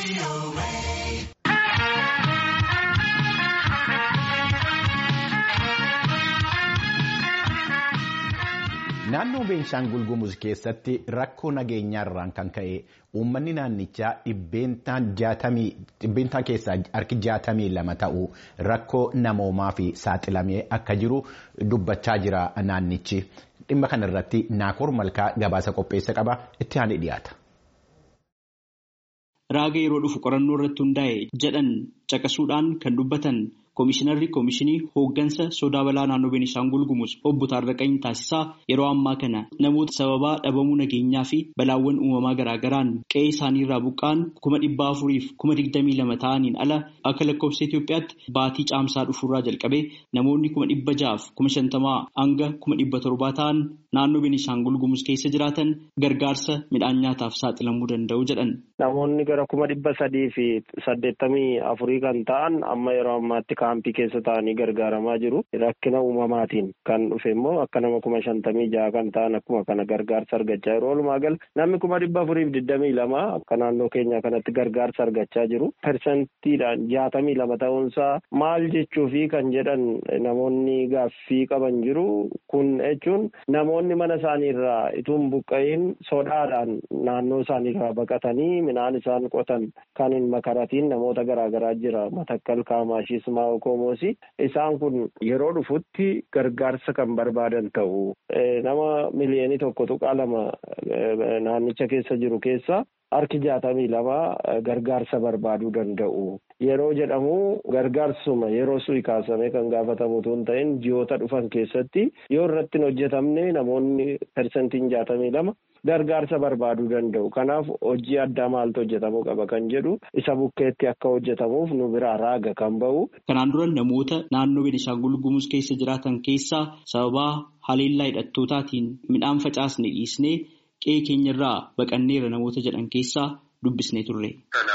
Naannoo Beenshaangul Gumuz keessatti rakkoo nageenyaarraan kan ka'e uummanni naannichaa dhibbeentaa keessaa harki jaatamii lama ta'u rakkoo namoomaa fi saaxilamee akka jiru dubbachaa jira naannichi. Dhimma kana irratti Naakoor Malkaa gabaasa qopheessa qaba itti aanee dhiyaata. Raaga yeroo dhufu qorannoo irratti hundaa'e jedhan caqasuudhaan kan dubbatan Koomishinarri Koomishinii hooggansa sodaa balaa naannoo Beenishaangul Gumuz obbo Taarraqanii taasisaa yeroo ammaa kana namoota sababaa dhabamuu nageenyaa fi balaawwan uumamaa garaagaraan qe'ee isaanii irraa buqqaan kuma dhibba afuriif kuma digdamii lama ta'aniin ala akka lakkoofsa Itoophiyaatti baatii caamsaa dhufuurraa jalqabee namoonni kuma dhibba ja'aaf kuma shantamaa hanga kuma dhibba torbaa ta'an naannoo Beenishaangul Gumuz keessa jiraatan gargaarsa midhaan nyaataaf saaxilamuu danda'u jedhan. Namoonni gara kuma dhibba sadii fi saddeettamii afurii kan ta'an amma yeroo ammaatti kaampii keessa ta'anii gargaaramaa jiru. Rakkina uumamaatiin kan dhufe immoo akka nama kuma shantamii jaha kan ta'an akkuma kana gargaarsa argachaa jiru. Walumaa gala namni kuma dhibba afuriif digdamii lama akka naannoo keenya kanatti gargaarsa argachaa jiru. Persentiidhaan jaatamii lama ta'uunsaa maal jechuufi kan jedhan namoonni gaaffii qaban jiru. Kun jechuun namoonni mana isaanii irraa ituun buqqa'iin sodaadhaan naannoo isaanii irraa baqatanii midhaan isaan qotan kan hin makaratiin namoota garaagaraa jira. Matakkal Kaamaashis Maa'okoomosi isaan kun yeroo dhufutti gargaarsa kan barbaadan ta'u nama miliyoonii tokko tuqaa lama naannicha keessa jiru keessa harki jaatamii lama gargaarsa barbaaduu danda'u. Yeroo jedhamu gargaarsuma yeroo su'i kaasamee kan gaafatamu osoo hin ta'in ji'oota dhufan keessatti yoo irratti hin hojjetamne namoonni persentiin jaatamii lama gargaarsa barbaaduu danda'u. Kanaaf hojii addaa maaltu hojjetamuu qaba kan jedhu isa bukkeetti akka hojjetamuuf nu biraa raaga kan ba'u. Kanaan dura namoota naannoo Beenishaangul Gumuz keessa jiraatan keessaa sababaa haleellaa hidhattootaatiin midhaan facaasne dhiisnee qe'ee keenyarraa baqanneera namoota jedhan keessaa dubbisnee turre.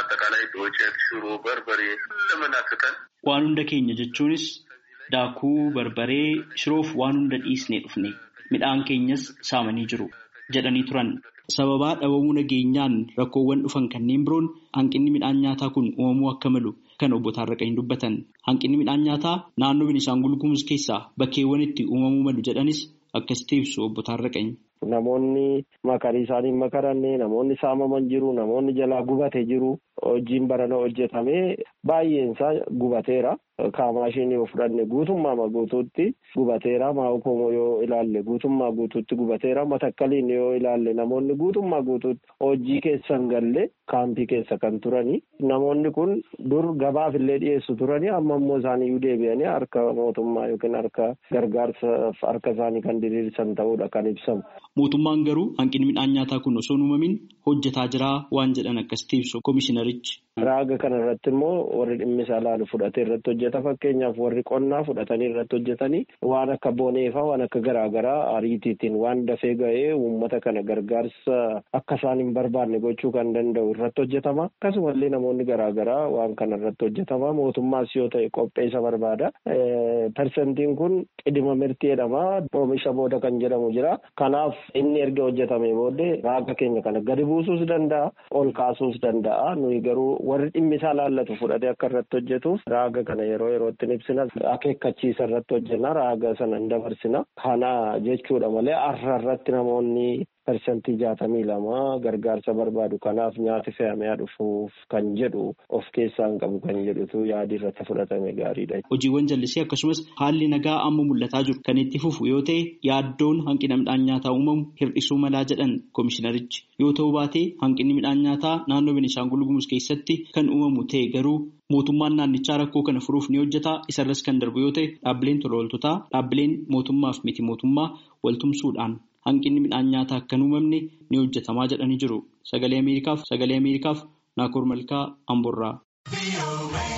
Waan hunda keenya jechuunis daakuu barbaree shiroof waan hunda dhiisnee dhufne midhaan keenyas saamanii jiru jedhanii turan. Sababaa dhabamuu nageenyaan rakkoowwan dhufan kanneen biroon hanqinni midhaan nyaataa kun uumamuu akka malu kan obbo Taarraqanii dubbatan. Hanqinni midhaan nyaataa naannoo Beenishaangul Gumuz keessaa bakkeewwan itti uumamuu malu jedhanis akkasitti ibsu obbo Taarraqanii. Namoonni makarii isaanii makaranne namoonni saamaman jiru namoonni jalaa gubate jiru hojiin barana hojjetame baay'een isaa gubateera. Kaamaashiin yoo fudhanne guutummaa guutuutti gubateera. Maa'ukomoo yoo ilaalle guutummaa guutuutti gubateera. Matakkaliin yoo ilaalle namoonni guutummaa guutuutti hojii keessa hin galle kaampii keessa kan turani. Namoonni kun dur gabaaf illee dhiyeessu turani. Amma immoo isaaniyyuu deebi'anii harka mootummaa yookiin harka gargaarsaaf harka isaanii kan diriirsan ta'uudha kan ibsamu. Mootummaan garuu hanqinni midhaan nyaataa kun osoo hin uumamin hojjetaa jira waan jedhan akkasitti ibsu koomishinarichi. Raaga kana irratti immoo warri dhimmi isaa ilaalu fudhatee irratti hojjeta. Fakkeenyaaf warri qonnaa fudhatanii irratti hojjetanii waan akka boneefaa waan akka garaagaraa ariitiitiin waan dafee ga'ee uummata kana gargaarsa akka isaan hin barbaanne gochuu kan danda'u irratti hojjetama. Akkasumallee namoonni garaagaraa waan kana irratti hojjetama. Mootummaas yoo ta'e qopheessa barbaada. Persentiin kun qidima mirtii jedhama. Oomisha booda kan jedhamu jira. Kanaaf inni erga hojjetame booddee raaga keenya kana gadi buusuus danda'a. Ol kaasuus danda'a. Nuyi garuu warri dhimmi isaa laallatu fudhatee akka irratti hojjetuuf raaga kana yeroo yerootti ibsina akeekkachiisa irratti hojjenna raaga sana hin dabarsina kana jechuudha malee har'a irratti namoonni persentii jaatamii lama gargaarsa barbaadu kanaaf nyaati fe'amee dhufuuf kan jedhu of keessaa hin qabu kan jedhutu yaadi irratti fudhatame gaariidha. Hojiiwwan jallisii akkasumas haalli nagaa amma mul'ataa jiru kan itti fufu yoo ta'e yaaddoon hanqina midhaan nyaataa uumamu hir'isuu malaa jedhan koomishinarichi yoo ta'uu baatee hanqinni midhaan nyaataa naannoo Beenishaangul Gumuz keessatti kan uumamu ta'e garuu mootummaan naannichaa rakkoo kana furuuf ni hojjeta isarras kan darbu yoo ta'e dhaabbileen tola ooltotaa dhaabbileen mootummaaf miti mootummaa waltumsuudhaan hanqinni midhaan nyaataa akka hin uumamne ni hojjetamaa jedhanii jiru sagalee ameerikaaf sagalee ameerikaaf naakoor malkaa amborraa.